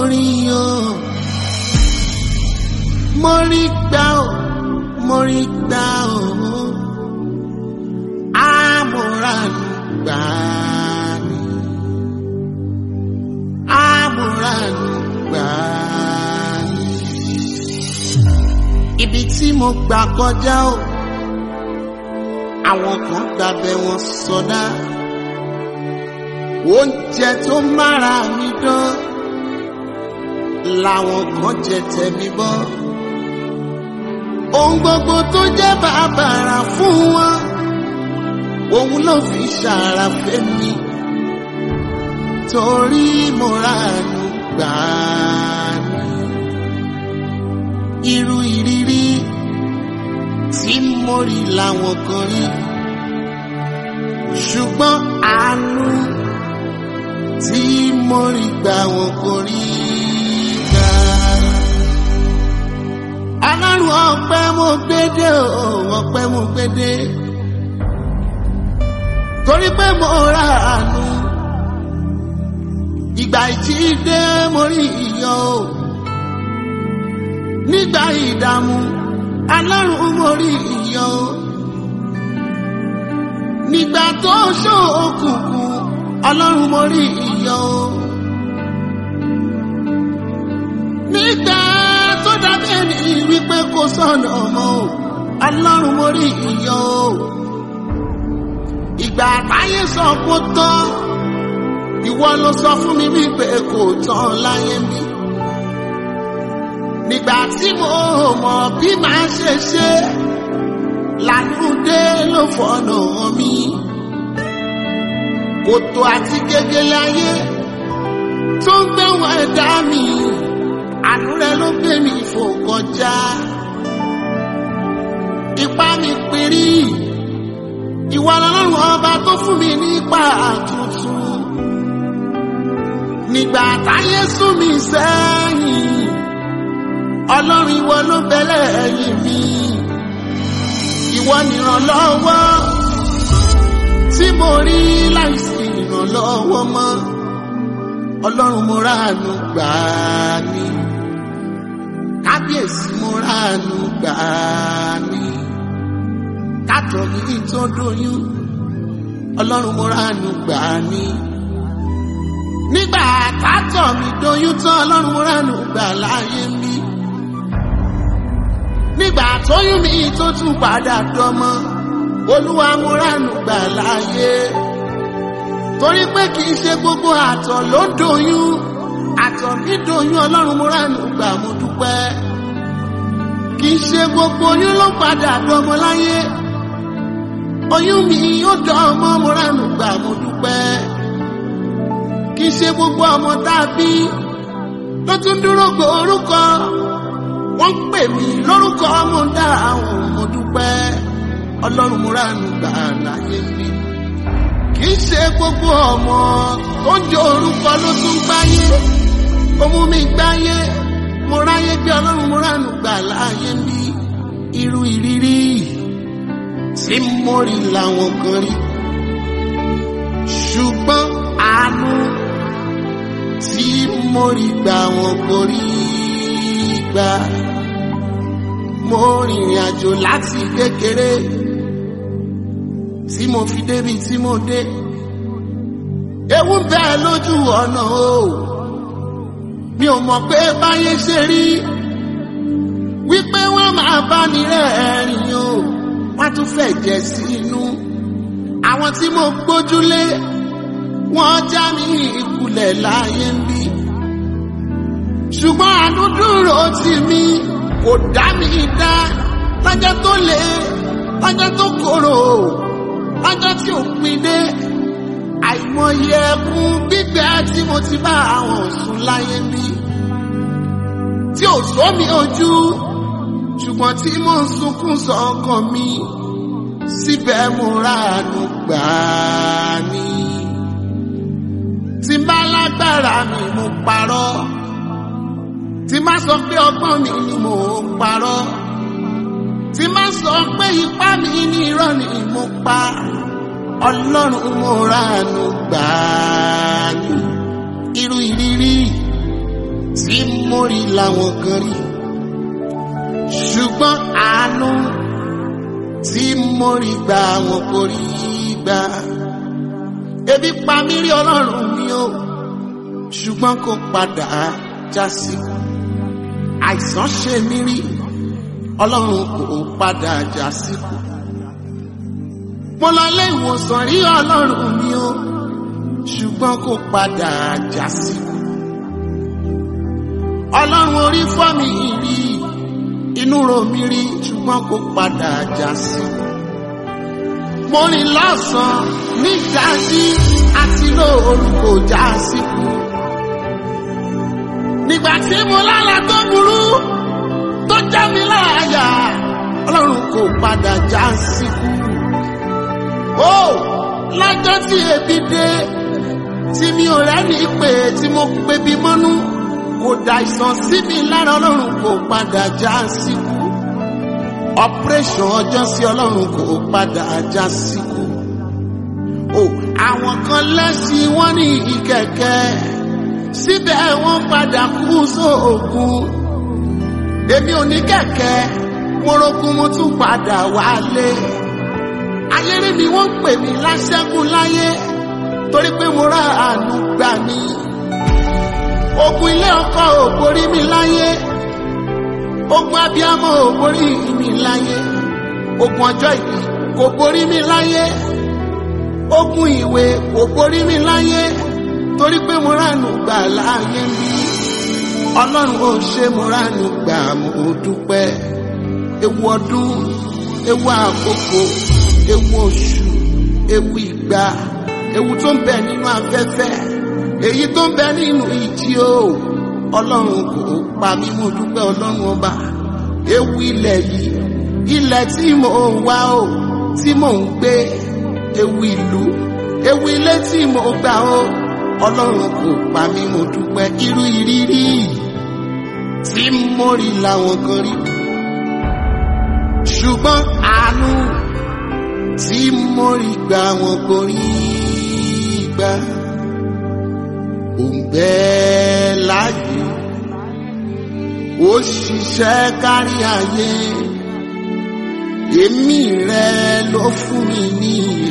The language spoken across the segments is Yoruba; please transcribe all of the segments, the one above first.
rí o mo rí gbà o mo rí gbà o àmúranù gbà ni àmúranù gbà ni ibi tí mo gbà kọjá o àwọn kan gbàbẹ wọn sọdá oúnjẹ tó mára mi dán làwọn kan jẹ tẹ̀mí bọ́ ohun gbogbo tó jẹ́ bàbàrà fún wọn òun ló fi ṣàràfẹ́ mi torí mo ránú gbà ní irú ìrírí tí mo rí làwọn kan rí ṣùgbọ́n àánú tí mo rí gbà wọn kò rí gbà. ọlọ́run ọpẹ́ mo gbédè o ọpẹ́ mo gbédè torí pé mo ra àánú ìgbà ìjídé mo rí iyọ̀ o nígbà ìdààmú ọlọ́run mo rí iyọ̀ o nígbà tó ṣókùnkùn ọlọ́run mo rí iyọ̀ o nígbà tó dàbí ẹni wípé kò sọ̀nà ọmọ o ọlọ́run mo rí iyọ̀ o ìgbà táyé sọ kó tán ìwọ ló sọ fún mi wípé kò tán láyé mi nígbà tí mo mọ̀ bí màá ṣe ṣe lànúdé ló fọ̀nà mi kòtò àti gègéle ayé tó ń gbẹ̀wọ̀n ẹ̀dá mi àánú rẹ ló gbé mi fò kọjá ipá mi péré ìwà ọlọ́run ọba tó fún mi nípa tuntun nígbà táyé sún mi sẹ́yìn ọlọ́run ìwọ ló bẹ̀lẹ̀ ẹ̀yìn mi ìwọ nìrànlọ́wọ́ tí mo rí láìsí ìrànlọ́wọ́ mọ́ ọlọ́run mo ráàánú gbà ní kábíyèsí mo ráàánú gbà ní kátó mi tó dóyún ọlọ́run mo ráàánú gbà ní nígbà kátó mi dóyún tán ọlọ́run mo ráàánú gbà láyé mi nígbà tóyún mi tó tún padà dọmọ olúwa mo ráàánú gbà láyé torí pé kì í ṣe gbogbo àtọ̀ ló doyún àtọ̀ mi doyún ọlọ́run mo ráàánú gbà mo dúpẹ́ kì í ṣe gbogbo oyún ló padà dọmọ láyé oyún mi ó dọmọ mo ráàánú gbà mo dúpẹ́ kì í ṣe gbogbo ọmọ tá a bí ló tún dúró gbò orúkọ wọ́n pè mí lórúkọ ọmọ dá àwọn mo dúpẹ́ ọlọ́run mo ráàánú gbà láyé mi kì í ṣe gbogbo ọmọ tó ń jẹ orúkọ ló tún gbáyé ó mú mi gbáyé mo ráyé bí ọlọ́run mo ránù gbà láàyè mi irú ìrírí tí mo rí làwọn kan rí ṣùgbọ́n àánú tí mo rí gbà wọn kò rí gbà mo rìnrìn àjò láti kékeré tí mo fi débi tí mo dé ewu ń bẹ lójú ọ̀nà o mi ò mọ̀ pé báyé ṣe rí wípé wọ́n máa bá ní rẹ́ẹ̀rìn o wọ́n tún fẹ́ jẹ sí inú àwọn tí mo gbójúlé wọ́n já mi ìkulẹ̀ láyé ń bí ṣùgbọ́n àánú dúró tì mí kò dá mi dá lọ́jọ́ tó le lọ́jọ́ tó korò lọ́jọ́ tí ò pin dé àìmọye ẹkún gbígbẹ́ tí mo ti bá àwọn sùn láyé mi tí ò sómi ojú ṣùgbọ́n tí mo ń sunkún sọ́kàn mi síbẹ̀ mo ráàánú gbà á ní. tí n bá lágbára mi mo parọ́ tí n bá sọ pé ọgbọ́n mi ni mo parọ́ tí n bá sọ pé ipá mi ní irọ́ ni mo pa ọlọ́run mo ránu gbà á ní irú ìrírí tí mo rí làwọn kan rí ṣùgbọ́n àánú tí mo rí gbà wọn kò rí gbà ebi pa mí rí ọlọ́run mi o ṣùgbọ́n kò padà já sí àìsàn ṣe mí rí ọlọ́run kò padà já sí mo lọ lé ìwòsàn rí ọlọ́run mi o ṣùgbọ́n kò padà já sí ọlọ́run orí fọ́ mi rí inú ro mi rí ṣùgbọ́n kò padà já sí mo rìn lọ́sàn-án ní ìdájí àti lóòrùn kò já síkú nígbà tí mo lálà tó burú tó já mi láàyà ọlọ́run kò padà já síkú ó lájọ́ tí ebi dé tí mi ò rẹ́ni pé tí mo pé bí mọ́nú kò dà ìsàn sí mi lára ọlọ́run kò padà já síkú operation ọjọ́ sí ọlọ́run kò padà já síkú o àwọn kan lẹ́sìn wọ́n ní ìkẹ̀kẹ́ síbẹ̀ wọ́n padà kú sóògùn èmi ò ní kẹ̀kẹ́ mo rogún mo tún padà wálé ayéré ni wọ́n ń pè mí láṣẹ́gun láyé torí pé mo rà àánú gbà mí ogun ilé ọkọ ò borí mi láyé ogun abiyamọ ò borí mi láyé ogun ọjọ́ ìbí kò borí mi láyé ogun ìwé kò borí mi láyé torí pé mo ránù gbà láàyè mi ọlọ́run ò ṣe mo ránù gbà mo dúpẹ́ ewu ọdún ewu àkókò ewu oṣù ewu ìgbà ewu tó ń bẹ nínú afẹ́fẹ́ èyí tó ń bẹ nínú ìjì o ọlọ́run kò pa mí mo dúpẹ́ ọlọ́run ọba ewu ilẹ̀ yìí ilẹ̀ tí mò ń wá o tí mò ń gbé ewu ìlú ewu ilé tí mò ń gbà o ọlọ́run kò pa mí mo dúpẹ́ irú ìrírí tí mo rí làwọn kan rí ṣùgbọ́n àánú tí mo rí gbà wọn kò rí gbà òǹbẹ láàyè ó ṣiṣẹ́ kárí ayé èmi rẹ ló fún mi níyì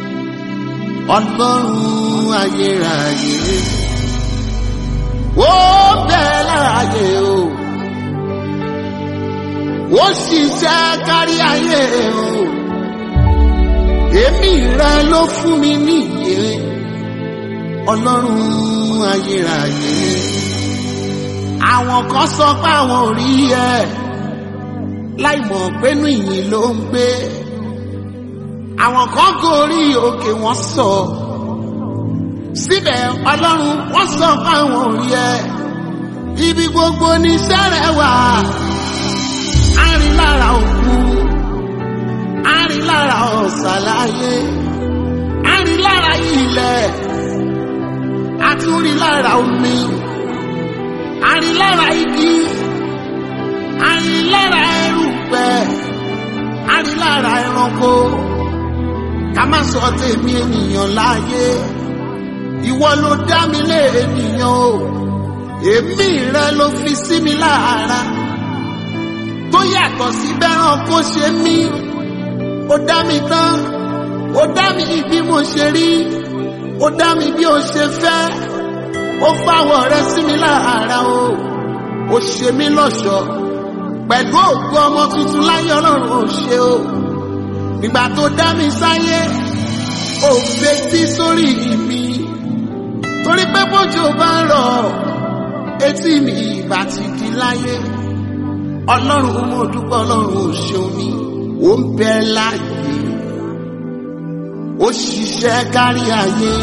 ọlọ́run ayérayé ó bẹ láàyè o ó ṣiṣẹ́ kárí ayé o èmi rẹ ló fún mi níyì ọlọ́run ayérayé àwọn kan sọ pé àwọn ò rí ẹ láìmọ̀ pénú ìyìn ló ń gbé àwọn kan gorí òkè wọn sọ síbẹ̀ ọlọ́run wọ́n sọ pé àwọn ò rí ẹ ibi gbogbo ní sẹ́rẹ̀ wà á rí lára òkú á rí lára ọ̀sàlàyé á rí lára ilẹ̀ àtúrí lára omi àrí lára igi àrí lára erùpẹ̀ àrí lára ẹranko ká má sọ tèmi ènìyàn láàyè ìwọ ló dá mi lé ènìyàn o èmi rẹ ló fi sí mi lára tó yàtọ̀ sí bẹ́ràn kó ṣe mí ó dá mi tán ó dá mi bí mo ṣe rí ó dá mi bí ó ṣe fẹ́ ó fáwọ̀ rẹ sí mi lára o ó ṣe mí lọ́ṣọ̀ọ́ pẹ̀lú ògo ọmọ tuntun láyé ọlọ́run ò ṣe o nígbà tó dá mi sáyé ò fetí sórí mi torí pé bójú bá ń rọ̀ etí mi ìbá ti di láyé ọlọ́run mo dúpẹ́ ọlọ́run ò ṣeun mi ó ń bẹ láàyè ó ṣiṣẹ́ kárí ayé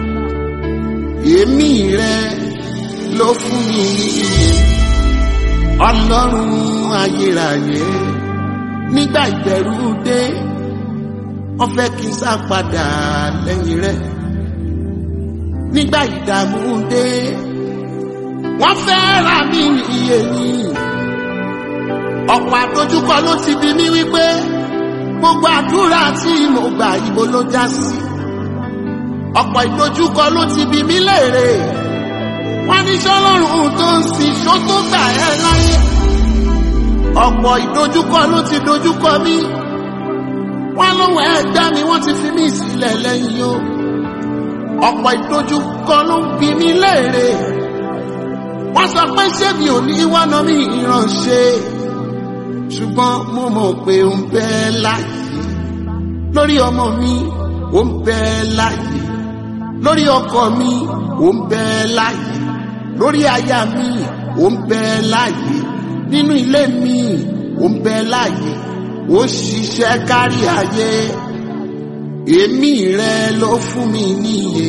èmi rẹ ló fún mi níyì ọlọ́run ayérayé nígbà ìbẹ̀rù dé wọ́n fẹ́ kí n sá padà lẹ́yìn rẹ̀ nígbà ìdààmú dé wọ́n fẹ́ ra mí iye ni ọ̀pọ̀ àdójúkọ ló ti bi mí wípé gbogbo àdúrà tí mo gbà ibo ló já sí ọ̀pọ̀ ìdojúkọ ló ti bi mí léèrè wọ́n ní sọ́lọ́run tó ń sin ṣó tó gbà ẹ́ láyé ọ̀pọ̀ ìdojúkọ ló ti dojúkọ mí wọ́n lóun ẹgbẹ́ mi wọ́n ti fi mí sílẹ̀ lẹ́yìn o ọ̀pọ̀ ìdojúkọ ló ń bi mí léèrè wọ́n sọ pé ṣé mi ò ní wọ́nà mi ìránṣẹ́ ṣùgbọ́n mo mọ̀ pé ó ń bẹ láyé lórí ọmọ mi ó ń bẹ láyé lórí ọkọ mi ó ń bẹ láyé lórí aya mi ó ń bẹ láyé nínú ilé mi ó ń bẹ láyé ó ṣiṣẹ́ kárí ayé èmi rẹ ló fún mi níye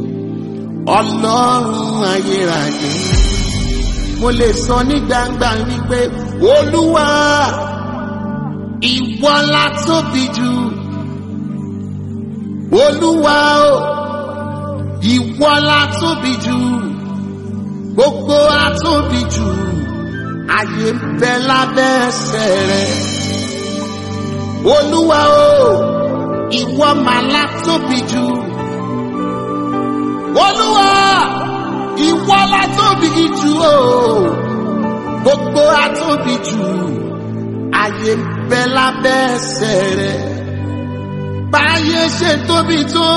ọlọ́run ayérayé mo lè sọ ní gbangba wípé olúwa ìwọ la tóbi jù olúwa o ìwọ la tóbi jù gbogbo atóbi jù ayé ń bẹ lábẹ́ ẹsẹ̀ rẹ olúwa o ìwọ mà la tóbi jù olúwa ìwọ la tóbi jù o gbogbo atóbi jù ayé ń bẹ lábẹ́ ẹsẹ̀ rẹ báyé ṣe tóbi tó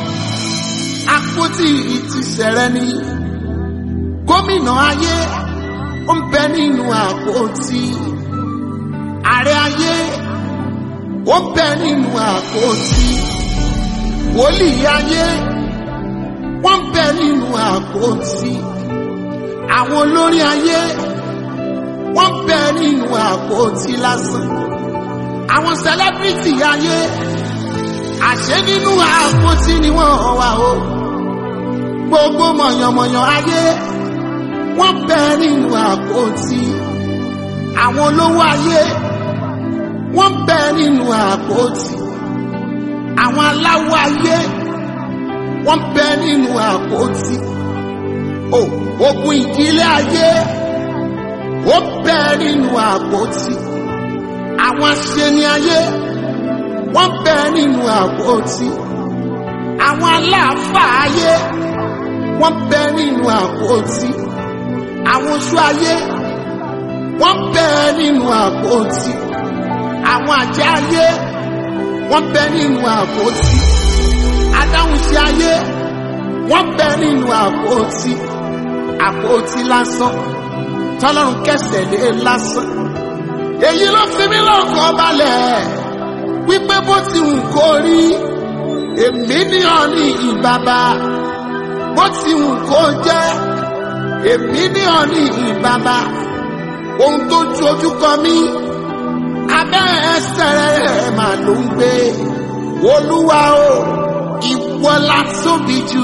àpótí ìtìsẹ̀ rẹ ni gómìnà ayé ó ń bẹ nínú àpótí ààrẹ ayé ó ń bẹ nínú àpótí wòlíì ayé wọ́n ń bẹ nínú àpótí àwọn olórí ayé wọ́n ń bẹ nínú àpótí lásán àwọn sẹlẹ́bírìtì ayé àṣẹ nínú àpótí ni wọ́n wà o gbogbo mọ̀yànmọ̀yàn ayé wọ́n bẹ nínú àpótí àwọn olówó ayé wọ́n bẹ nínú àpótí àwọn aláwọ̀ ayé wọ́n bẹ nínú àpótí o ogun ìdílé ayé ó bẹ nínú àpótí àwọn aṣeni ayé wọ́n bẹ nínú àpótí àwọn aláàfáà ayé wọ́n bẹ nínú àpótí àwọn oṣù ayé wọ́n bẹ nínú àpótí àwọn àjẹ́ ayé wọ́n bẹ nínú àpótí adáhunṣe ayé wọ́n bẹ nínú àpótí àpótí lásán tọ́lọ́run kẹsẹ̀ lé lásán èyí ló fi mí lọ́kàn balẹ̀ wípé bó ti wù kó rí èmi ní ọ̀nì ìbàbà bó ti wù kó jẹ́ èmi ní ọ̀nì ìbàbà ohun tó ju ojú kọ mí abẹ́ ẹsẹ̀ rẹ̀ mà ló ń gbé olúwa o ìwọ la tóbi jù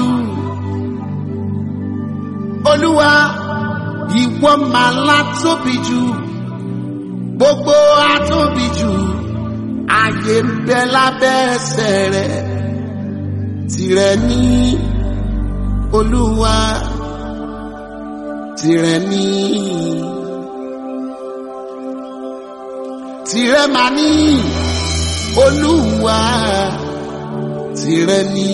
olúwa ìwọ mà la tóbi jù gbogbo atóbi jù ààyè ń bẹ lábẹ́ ẹsẹ̀ rẹ̀ tìrẹ ní olúwa tìrẹ ní tìrẹ mà ní olúwa tìrẹ ní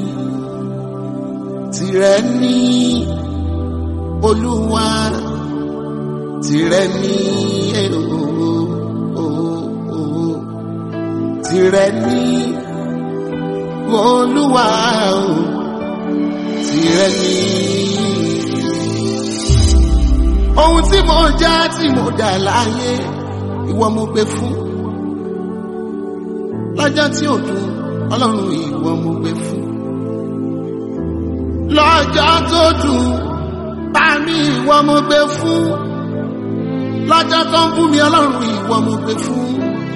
tìrẹ ní olúwa tìrẹ ní ooo tìrẹ ní olúwa o tìrẹ ní. ohun tí mo já tí mo dà láyé ìwọ mo gbé fún lọ́jọ́ tí ò dùn ọlọ́run ìwọ mo gbé fún lọ́jọ́ tó dùn bá mi ìwọ mo gbé fún lọ́jọ́ tó ń bú mi ọlọ́run ìwọ mo gbé fún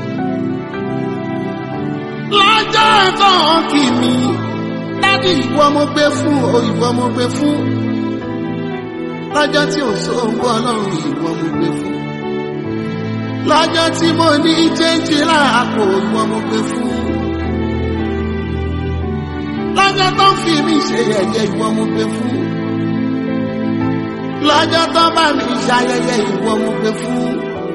lọ́jọ́ tó ń kì mí dádì ìwọ mo gbé fún o ìwọ mo gbé fún lọ́jọ́ tí ò sóhun ọlọ́run ìwọ mo gbé fún lọ́jọ́ tí mo ní jẹ́ńjì láàpò ìwọ mo gbé fún lọ́jọ́ tó ń fi mí ṣe yẹ̀yẹ́ ìwọ mo gbé fún lọ́jọ́ tó bá mi ṣayẹyẹ ìwọ mo gbé fún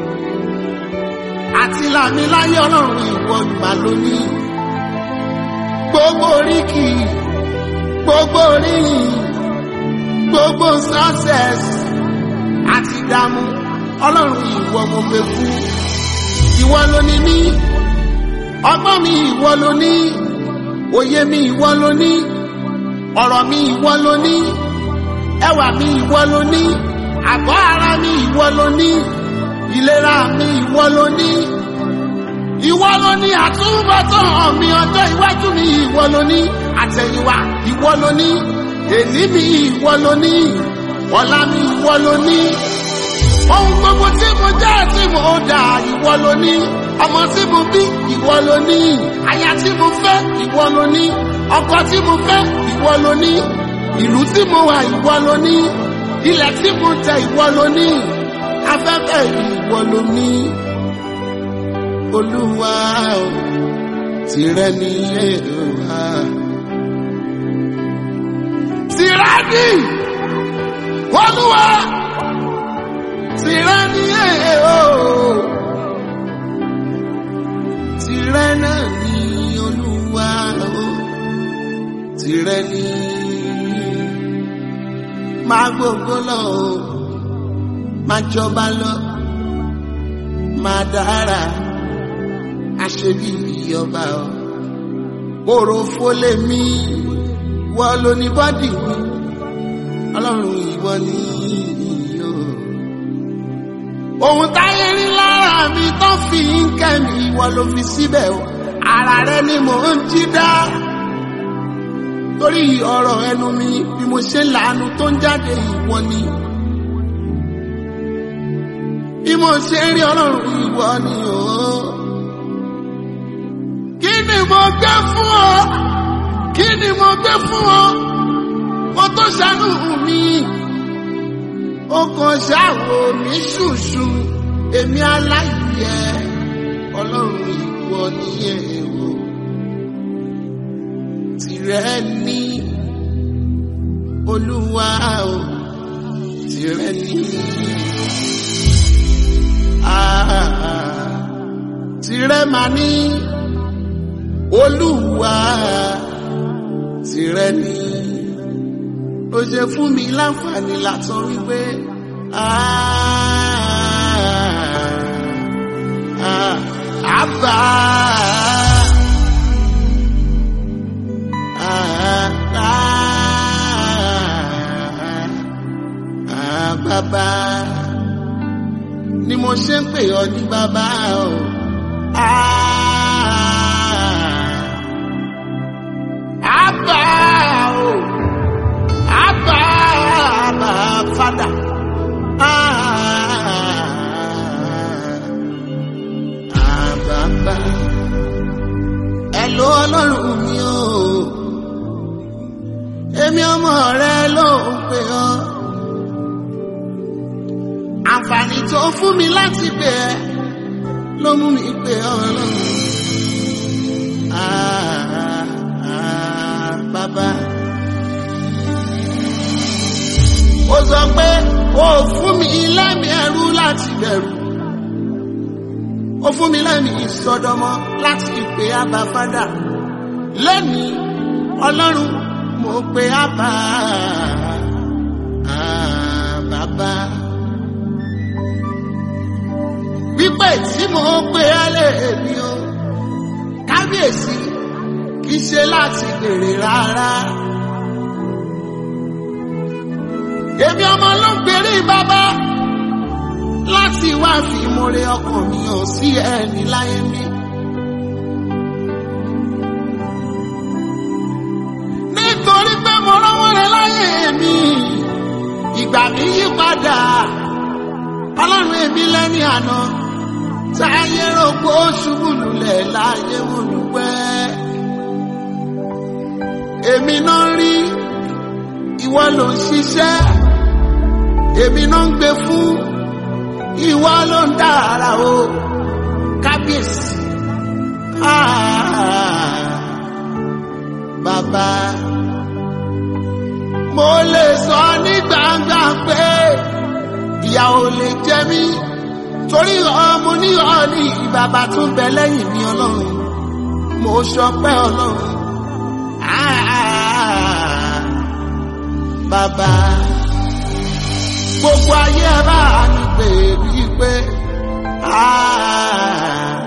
àti làmì láyé ọlọ́run ìwọ ìgbà lónìí gbogbo oríkì gbogbo oríyìn gbogbo success àti ìdààmú ọlọ́run ìwọ mo fẹ́ fún ìwọ ló ní mí ọgbọ́n mi ìwọ ló ní òye mi ìwọ ló ní ọ̀rọ̀ mi ìwọ ló ní ẹwà mi ìwọ ló ní àgọ́ ara mi ìwọ ló ní ìlera mi ìwọ ló ní ìwọ ló ní àtúbọ̀tán mi ọjọ́ iwájú mi ìwọ ló ní àtẹ̀yìnwá ìwọ ló ní èní mi ìwọ ló ní ọ̀la mi ìwọ ló ní ohun gbogbo tí mo jẹ́ tí mo dà ìwọ ló ní ọmọ tí mo bí ìwọ ló ní aya tí mo fẹ́ ìwọ ló ní ọkọ tí mo fẹ́ ìwọ ló ní ìlú tí mo wà ìwọ ló ní ilẹ̀ tí mo tẹ ìwọ ló ní afẹ́fẹ́ ìwọ ló ní olúwa o tìrẹ ni èrò tìrẹ ni olúwa tìrẹ ni èrò tìrẹ náà ni olúwa o tìrẹ ni máa gbogbo lọ o máa jọba lọ máa dára aṣebi ìyọba ọ òròfó lèmi wọ́n ló ní bọ́dì mi ọlọ́run ìwọ ni ìyó ohun táyé rí lára mi tó fi ń kẹ́mi ìwọ ló fi síbẹ̀ o ara rẹ ni mò ń jí dá torí ọ̀rọ̀ ẹnu mi bí mo ṣe lànà tó ń jáde ìwọ ni bí mo ṣe rí ọlọ́run ìwọ ni o. Oh kí ni mo gbé fún ọ kí ni mo gbé fún ọ mo tó ṣàánú mi ó kàn ṣàwò mí ṣùṣù èmi aláìyẹ ọlọ́run ìwọ nìyẹn o tìrẹ ní olúwa o tìrẹ ní tìrẹ mà ní olúwa tìrẹ ni ó ṣe fún mi láǹfààní látọ wípé àbá bàbá ni mo ṣe ń pè ọ ní bàbá o. Abba o, Abba, Abba, Father. Àbàbà, ẹ ló ọlọ́run mi o, èmi ọmọ rẹ ló ń pè ọ́. Àǹfààní tó fún mi láti pè ẹ́ ló mú mi pè ọ́ ọlọ́run. Ah, ah, bàbá. Ó sọ pé ó fún mi lẹ́mìí ẹrú láti bẹ̀rù. Ó fún mi lẹ́mìí ìsọdọmọ láti pè ábà fádà. Lẹ́mìí ọlọ́run mo pè ábà ah, bàbá. Pípé tí mo pè á lè mi o kábíyèsí kì í ṣe láti bèrè rárá. Èmi ọmọ ló ń gbèrè bàbá láti wá fi ìmoore ọkàn mi hàn sí ẹni láyé mi. Nítorí pé mo rọ́wọ́ rẹ láyé mi, ìgbà mi yí padà, ọlọ́run èmi lẹ́ni àná táyé rògbò ṣubú lulẹ̀ láyé mo dúpẹ́. Èmi náà rí ìwọ ló ń ṣiṣẹ́, èmi náà ń gbé fún ìwọ ló ń dára o kábíyèsí. Ah, bàbá mo lè sọ ní gbangba pé ìyà ò lè jẹ mí torí ọmọ ní ọ̀ọ́nì bàbá tún bẹ lẹ́yìn mi ọlọ́run mo ṣọpẹ́ ọlọ́run Ah, bàbá gbogbo ayé ẹ bá mi pè wípé. "Ah,